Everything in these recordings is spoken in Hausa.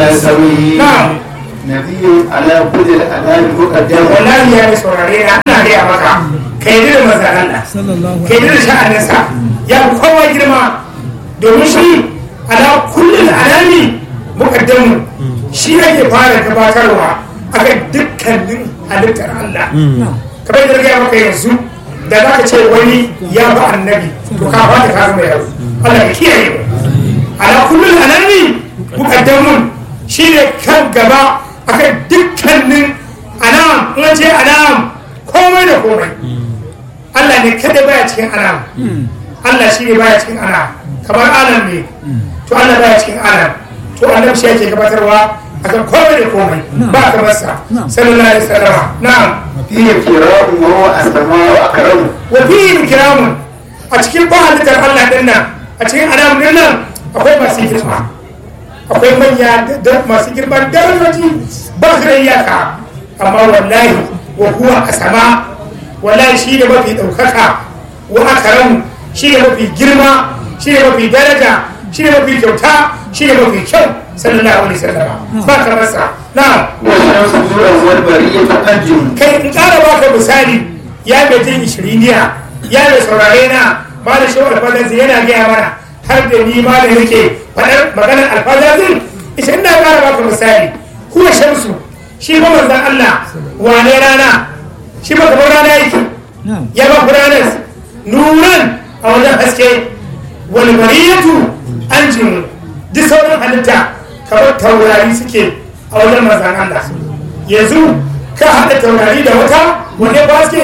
سوي na'am نبي على كل الأنام مقدم wallahi ya yi saurare na ina gaya maka ka yi da manzan Allah sallallahu ka yi da sha'aninsa ya fi kowa girma domin shi ala kullum alami mukaddamu shi ake fara gabatarwa akan dukkanin halittar Allah kamar da gaya maka yanzu da za ka ce wani ya ba annabi to ka fata ka zama yaro Allah ya kiyaye mu ala kullum alami mukaddamun shi ne kan gaba akan dukkanin anam in an ce anam komai da komai Allah ne kada baya cikin anam Allah shi ne baya cikin anam kamar alam ne to Allah baya cikin anam to annabi shi yake gabatarwa akan komai da komai ba kamar sa sallallahu alaihi wasallam na'am فيه كرام وهو أسماء وأكرم wa fihi kiramun a cikin ba halittar Allah din nan a cikin anam din nan akwai masu girma akwai manya da masu girman darajoji ba su da iyaka amma wallahi wa huwa asama wallahi shi ne mafi ɗaukaka wa akaramu shi ne mafi girma shi ne mafi daraja shi ne mafi kyauta shi ne mafi kyau sallallahu alaihi wasallam ba kamar sa na'am والشمس نورا والبرية أنجم kai in ƙara baka misali ya mai jin ishiriniya ya mai saurare na ma da shi alfazazi yana gaya mana har da ni ma da yake faɗar maganar alfazazin ishirin na ƙara baka misali kuwa shamsu shi ba manzan Allah wane rana shi ba kamar rana yake ya ba ku ranar nuran a wajen haske wani bariyatu an jimu duk sauran halitta kamar taurari suke a wajen manzan Allah yanzu ka haɗa taurari da wata wanne ba suke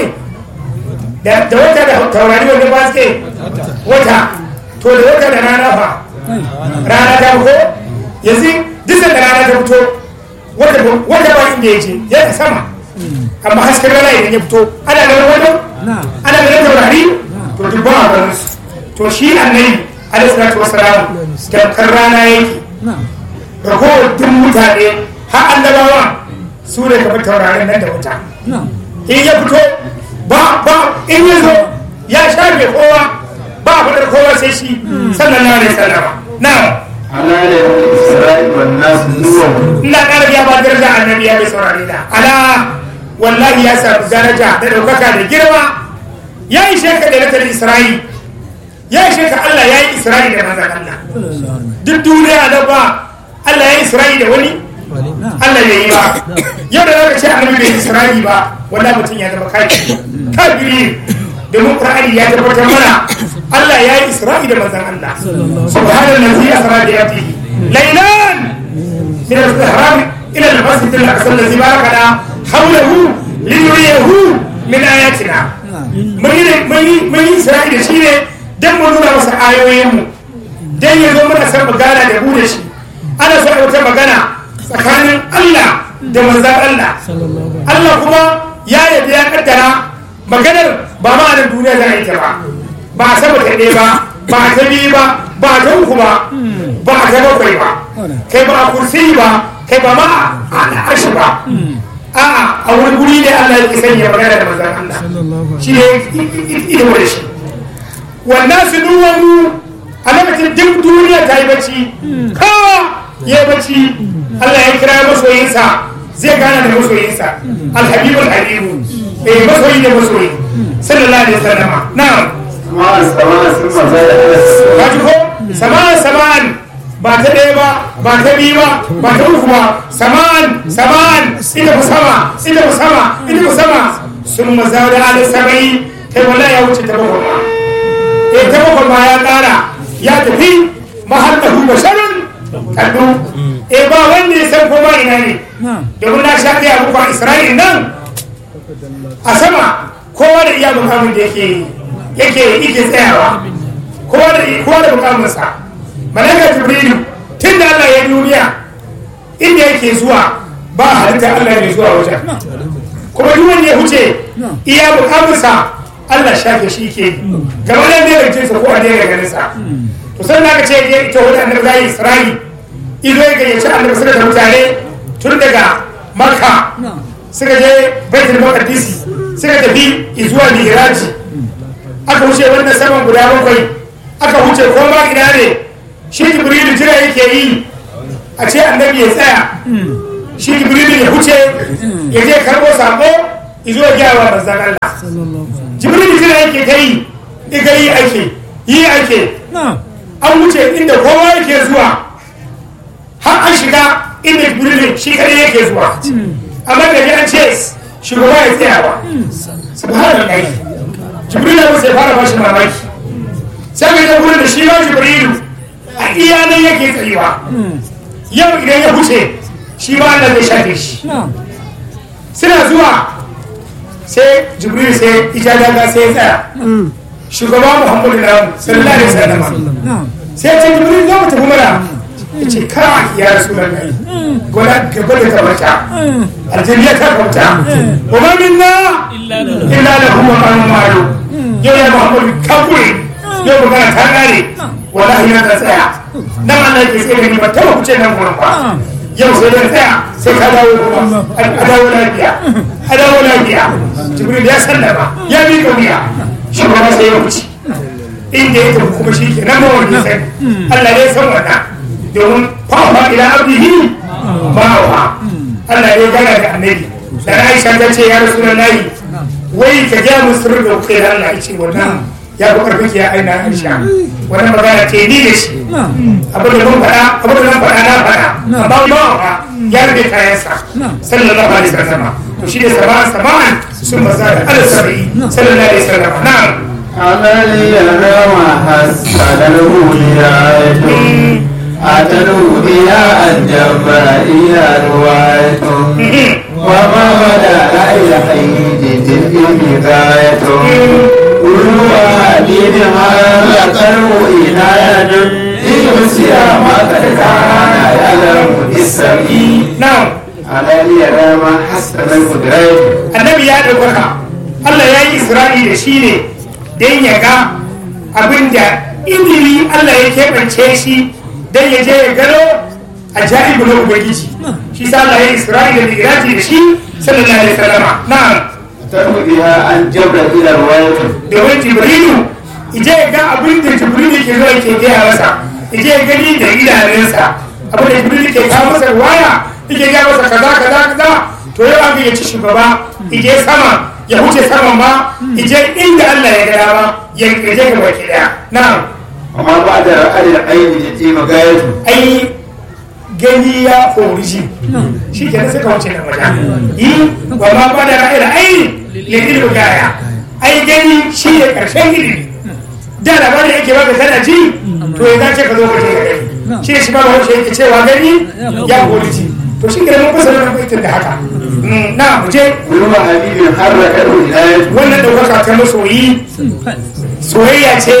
da da wata da taurari wanne ba suke wata to da wata da rana fa rana ta ko yanzu duk da rana ta fito wata wata ba inda ya ce yana sama amma hasken rana idan ya fito ana ganin wata ana ganin taurari to duk ba a ganin su to shi annabi alaihi salatu wasalam tamkar rana yake ragowar duk mutane har annabawa su ne kamar taurarin nan da wuta in ya fito ba ba in ya zo ya shafe kowa ba fadar kowa sai shi sallallahu alaihi wasallam na'am على يوم الإسراء والناس نور ina ƙara biya ba daraja annabi ya bai saurare da ala wallahi ya samu daraja da ɗaukaka da girma ya yi sheka da natar isra'i ya yi sheka allah ya yi isra'i da manzan allah duk duniya da ba allah ya yi isra'i da wani allah ya yi ba yau da zaka ce annabi bai yi isra'i ba wallahi mutum ya zama kafiri kafiri domin qur'ani ya tabbatar mana allah ya yi isra'i da manzan allah subhanallazi asra bi abdihi laylan من الإحرام إلى المسجد الأقصى الذي باركنا حوله لنريه من آياتنا mun yi isra'i da shi ne don mu nuna masa ayoyinmu don ya zo mana san magana da mu da shi ana so a wata magana tsakanin Allah da manzan Allah Allah kuma ya yabi ya kaddara maganar ba ma nan duniya za a yi ta ba ba a sama ta ɗaya ba ba ta biyu ba ba ta uku ba ba ta bakwai ba kai ba a kursi ba kai ba ma a al'ashi ba a'a a wani guri ne Allah ya sanya magana da manzan Allah shi ne ido da shi wannan su duwanu a lokacin duk duniya ta yi bacci kawa ya yi bacci Allah ya kira masoyinsa zai gana da masoyinsa alhabibul habibu eh masoyi da masoyi sallallahu alaihi wasallam na'am سماء السماء ثم زاد على السماء ka ji ko sama'an sama'an ba ta ɗaya ba ba ta biyu ba ba ta uku ba sama'an sama'an ita ku sama ita ku sama ita ku sama sun maza da ala sabai kai wala ya wuce ta bakwai ma eh ta bakwai ma ya ƙara ya tafi mahallahu basharun kallu eh ba wanda ya san koma ina ne domin na sha ɗaya muku a isra'il nan a sama kowa da iya mukamin da yake yake yake tsayawa kowa da kowa da mukaminsa malaka jibrilu tun da Allah ya yi duniya inda yake zuwa ba halitta Allah ne zuwa wajen kuma duk wanda ya huce iya mukaminsa Allah shafe shi ke gaba da ne da jinsa ko a ne ga ganinsa to sai da aka ce ya ita wani annabi zai Isra'i ido ya gayyaci annabi suka da mutane tun daga Makka suka je Baitul Maqdis suka tafi zuwa Mi'raji aka wuce wannan saman guda bakwai aka wuce koma ina ne shi jibrilu jira yake yi a ce annabi ya tsaya shi jibrilu ya huce ya je karbo sako izo ya gaya wa manzan Allah jibrilu jira yake ta yi diga yi ake yi ake an wuce inda kowa yake zuwa har an shiga inda jibrilu shi kadai yake zuwa amma da an ce shugaba ya tsayawa subhanallah jibrilu ya sai fara bashi mamaki sai ga ta gurin da shi ma jibrilu a iya nan yake tsayuwa yau idan ya huce shi ma Allah zai shafe shi suna zuwa sai jibril sai ijadaga sai ya tsaya shugaba muhammadu na sallallahu alaihi wasallam sai ya ce jibril za mu tafi mana ya ce kara ya rasu da kai gwada gaba da kamata aljiriya ta kauta wa ma minna illa lahu maqamun ma'lum yau ya muhammadu kaburi yau magana ta kare wallahi na ta tsaya nan Allah ke tsaye ni ba taba kuce nan gurin ba yau sai da tsaya sai ka dawo kuma a dawo lafiya a dawo lafiya jibril ya sallama ya bi wuya shi kuma sai ya wuce inda ya tafi kuma shi ke nan ma wani sai Allah ne san wannan domin fa'a ila abdihi ma'awa Allah ne gana da annabi da Aisha ta ce ya rasulullahi wai ka ga musulmi da kai Allah ya ce wannan ya fi karfi ya aina aisha wannan magana ce ni da shi abin da mun faɗa abin da nan faɗa na faɗa amma ba ba ya rube kayansa sallallahu alaihi wasallam to shi ne sama'an sama'an sun maza da ala saba'i sallallahu alaihi wasallam na'am عملي نوى حسن الهداية أتلو بها الجبائية رواية وما بدا إلى حيد تلك البداية كل واحد هذا قلب إناية ليمسي ما قد كان يعلم بالسميع na'am على يرى حسن الهداية annabi ya ɗaukaka Allah ya yi isra'i da shi ne don ya ga abin da ilimi Allah ya keɓance shi don ya je ya gano a ja'ibu na ubangiji shi sa Allah ya yi isra'i da miraji da shi sallallahu alaihi wasallama na'am تلو بها عن جبل إلى رواية domin jibrilu ije ya ga abin da jibrilu ke zuwa ke gaya masa ije ya gani da idanunsa abin da jibrilu ke kawo masa waya ike gaya masa kaza kaza kaza to yau an gayyaci shugaba ije sama ya huce saman ma ije inda Allah ya gaya ma ya je ga baki daya na'am وما بعد رأي العين يتيم غايته ai gani ya oriji shi ke sai ka wuce nan wajen yi wa ma ba da ra'ayi ra'ayi ya ilmi gaya ai gani shi ne karshen ilimi da labarin yake baka kana ji to ya dace ka zo ka je ka gani shi ne shi ba wani yake cewa gani ya oriji to shi ke mun fasa nan baitin da haka Mm, na mu je كل حبيب حرك الولاية wannan ɗaukaka ta masoyi soyayya ce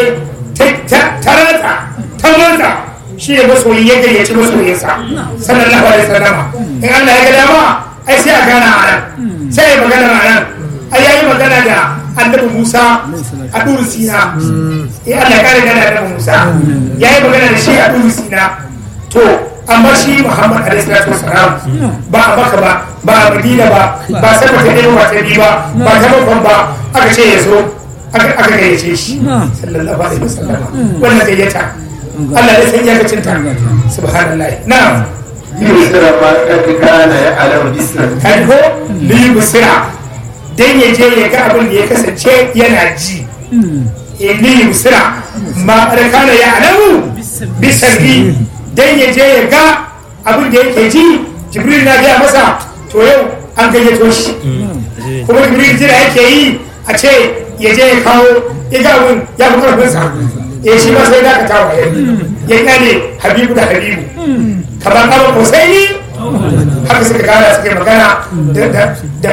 ta rata ta mata shi ne masoyi ya gayyaci masoyinsa sallallahu alaihi wasallama in Allah ya ga dama ai sai a gana a nan sai ya magana a nan ai yayi magana da annabi Musa a duru Sina eh Allah ya kare gana da annabi Musa yayi magana da shi a duru Sina to amma shi Muhammad alaihi salatu wasalam ba a Makka ba ba a Madina ba ba sai ta ɗaya ba ta biyu ba ba ta bakon ba aka ce ya zo aka aka gayyace shi sallallahu alaihi wasallam wannan gayyata Allah ya san iyakacin ta subhanallah na'am يسر ما قد كان يعلم باسمه kai ko li busira dan ya je ya ga abin da ya kasance yana ji eh li busira ma kana ya alamu bisabi dan ya je ya ga abin da yake ji jibril na gaya masa to yau an gayyato shi kuma jibril jira yake yi a ce ya je ya kawo ya ga abin ya fi karfinsa ya shi ma sai da ka tawo ya gane habibu da habibu kamar kama kusaini haka suka gana suka yi magana da da da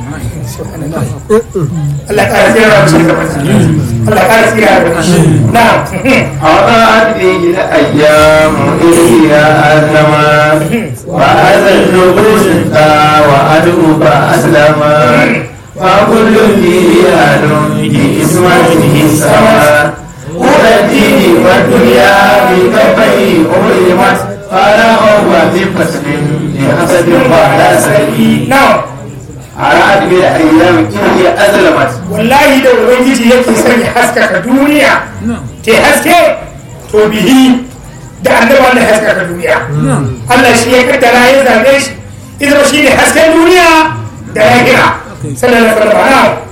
Allah ya ƙara tsira da shi Allah ya ƙara tsira da shi na أضاعت به الأيام إلى الزمان وهذا النبوس وأدعو فأسلما فكل فيه أهل في إسمته سواء أولى الدين والدنيا بكفيه أظلمت فلا هو في فصل لحسد ولا سيء na أراد بالأيام إلى أظلمت wallahi da ubangiji yake son ya haskaka duniya ke haske to bihi da annabi Allah ya haskaka duniya Allah shi ya kaddara ya zabe shi idan shi ne hasken duniya da lahira sallallahu alaihi wasallam